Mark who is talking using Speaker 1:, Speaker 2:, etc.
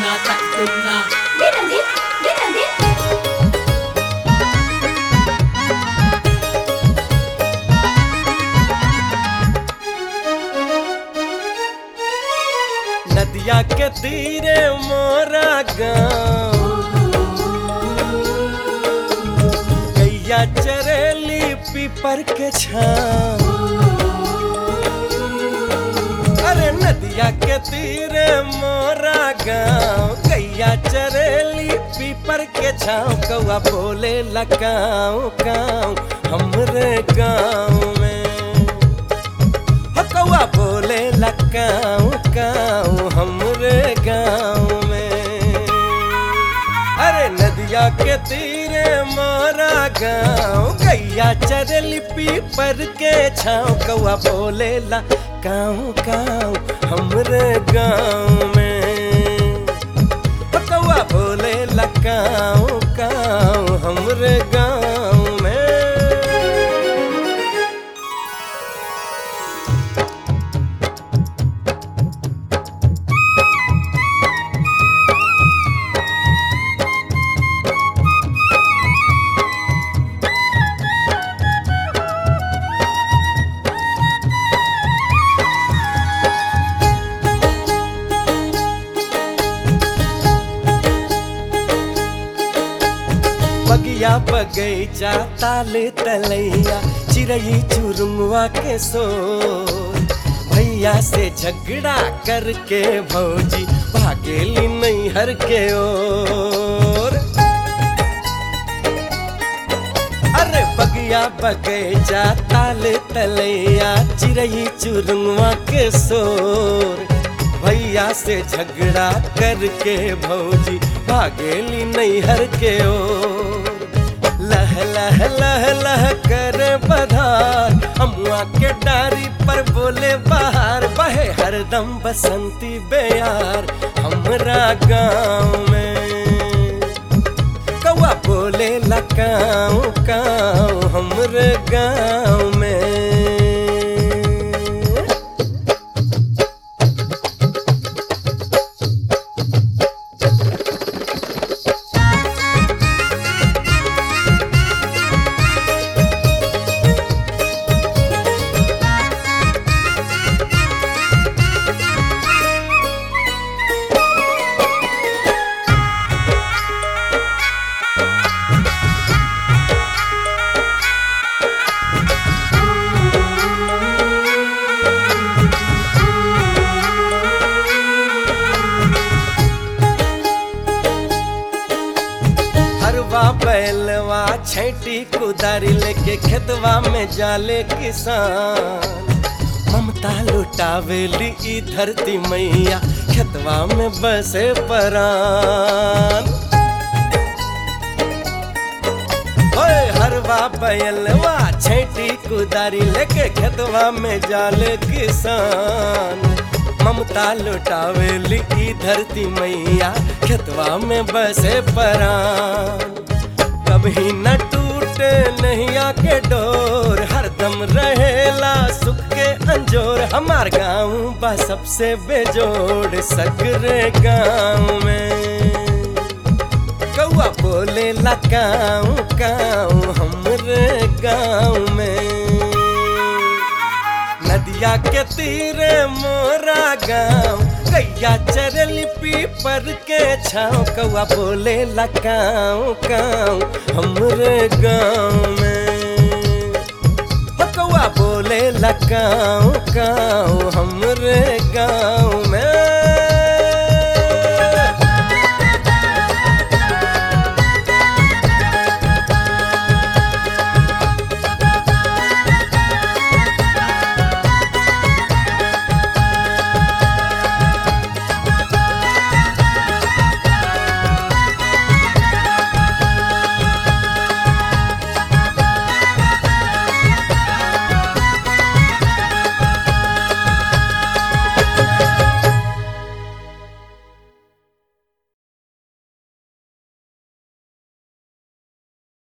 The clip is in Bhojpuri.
Speaker 1: taktuna taktuna
Speaker 2: Dinandir, dinandir.
Speaker 3: नदिया के तीरे मोरा गाँव गैया चरेली पीपर के छाँव अरे नदिया के तीरे मोरा गाँव गैया चरेली पीपर के छाँव कौआ बोले लगाओ गाँव हमरे गाँव में हो कौआ बोले लकाऊ काऊ हमरे गाँव में अरे नदिया के तीरे मारा गाँव गैया चरली पीपर के छाँव कौआ बोले ला काऊ काऊ हमरे गाँव में हो कौआ बोले ला काऊ काऊ हमरे गाँव में बगिया बगैचा ताले तलैया चिड़ई चुरुमुआ के सो भैया से झगड़ा करके भौजी भागेली नैहर के ओर अरे बगिया बगैचा ताले तलैया चिड़ई चुरुमुआ के सोर भैया से झगड़ा करके भौजी भागेली नैहर के ओर लह लह लह लह करे बधार अमुआ के डारी पर बोले बाहर बहे हरदम बसंती बेयार हमरा गाँव में कौआ बोले लकाऊ काऊ हमरे गाँव में हरवा बैलवा छैटी कुदारी लेके खेतवा में जाले किसान ममता लुटावेली ई धरती मैया खेतवा में बसे परान ओए हरवा बैलवा छैटी कुदारी लेके खेतवा में जाले किसान ममता लुटावेली ई धरती मैया खेतवा में बसे परान कभी न टूटे नैया के डोर हरदम रहेला सुख के अंजोर हमार गाँव बा सबसे बेजोड़ सगरे गाँव में कौआ बोले लकाऊ काऊ हमरे गाँव में नदिया के तीरे मोरा गाँव गैया चरली पीपर के छाँव कौआ बोले लकाऊ काऊ हमरे गाँव में हो कौआ बोले लकाऊ काऊ हमरे गाँव में